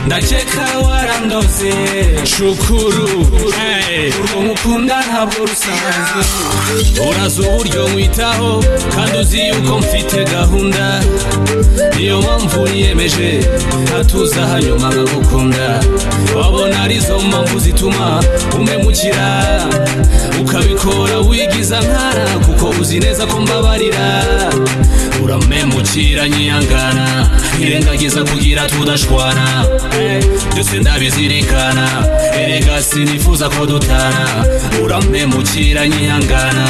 ndaceka warandoze shukuru hey. umukunda ntabwo rusanzwe urazi uburyo nkwitaho kandi uzi yuko mfite gahunda niyo mpamvu niyemeje hatuza hanyuma nkagukunda wabona arizo mpamvu zituma umemukira ukabikora wigiza nkara kuko uzi neza ko mbabarira uramemukira nyiyangana ntirengagiza kugira tudashwana byose ndabizirikana erega sinifuza ko dutana uramemukira nyihangana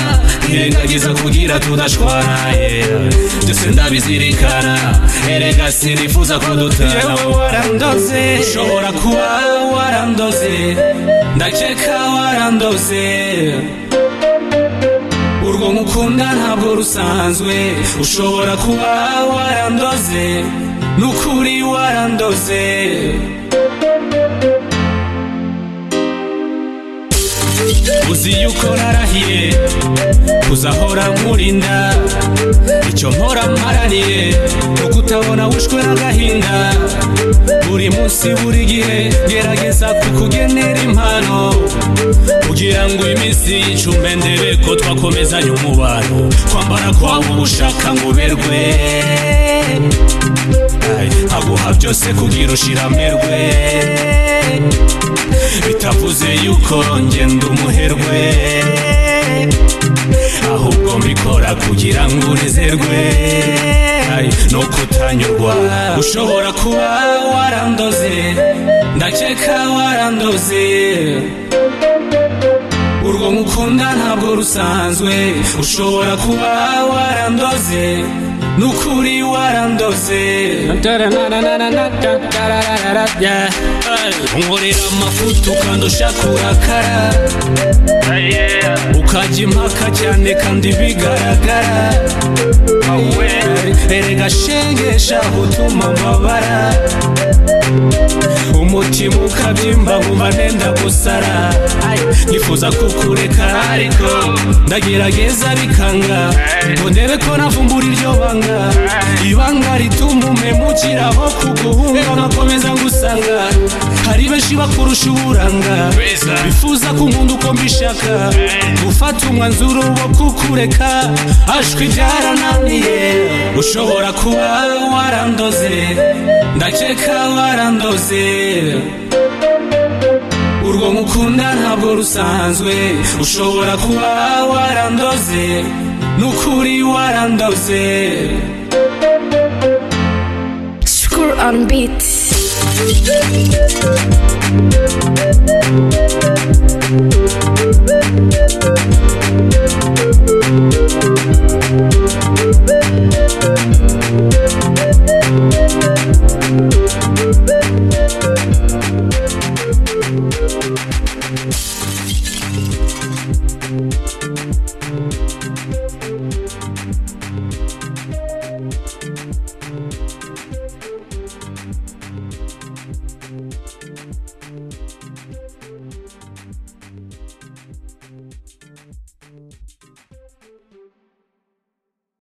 ntirengagiza kugira tudashwana yeah. byose ndabizirikana erega sinifuza ko dutana yewe warandoze ushobora kuba warandoze ndaceka warandoze urwo mukunda ntabwo rusanzwe ushobora kuba warandoze n'ukuri warandoze uzi yuko narahiye kuzahora nkurinda icyo mpora mparaniye no kutabona wishwe n'agahinda buri munsi buri gihe gerageza kukugenera impano kugira ngo iminsi yicume ndebe ko twakomezanya umubano kwambara kwawe ubushaka ngo uberwe aguha byose kugira ushiramerwe bitavuze yuko ngenda umuherwe ahubwo mbikora kugira ngo unezerwe no kutanyurwa ushobora kuba warandoze ndaceka warandoze urwo mukunda ntabwo rusanzwe ushobora kuba warandoze n'ukuri warandoze nkorera amafuti ukandusha kurakara ukajya impaka cyane kandi bigaragara erega shengesha gutuma amabara umutima ukabyimba nkumva nenda gusara nifuza kukureka ariko ndagerageza bikanga ngo ndebe ko navumbura iryo banga ibanga rituma umemukira aho kuguhunga nkakomeza ngusanga hari benshi bakurusha uburanga bifuza ko nkunda uko mbishaka gufata umwanzuro wo kukureka ashwi byarananiye ushobora kuba warandoze ndaceka warandoze urwo mukunda ntabwo rusanzwe ushobora kuba warandoze n'ukuri warandoze School on beat.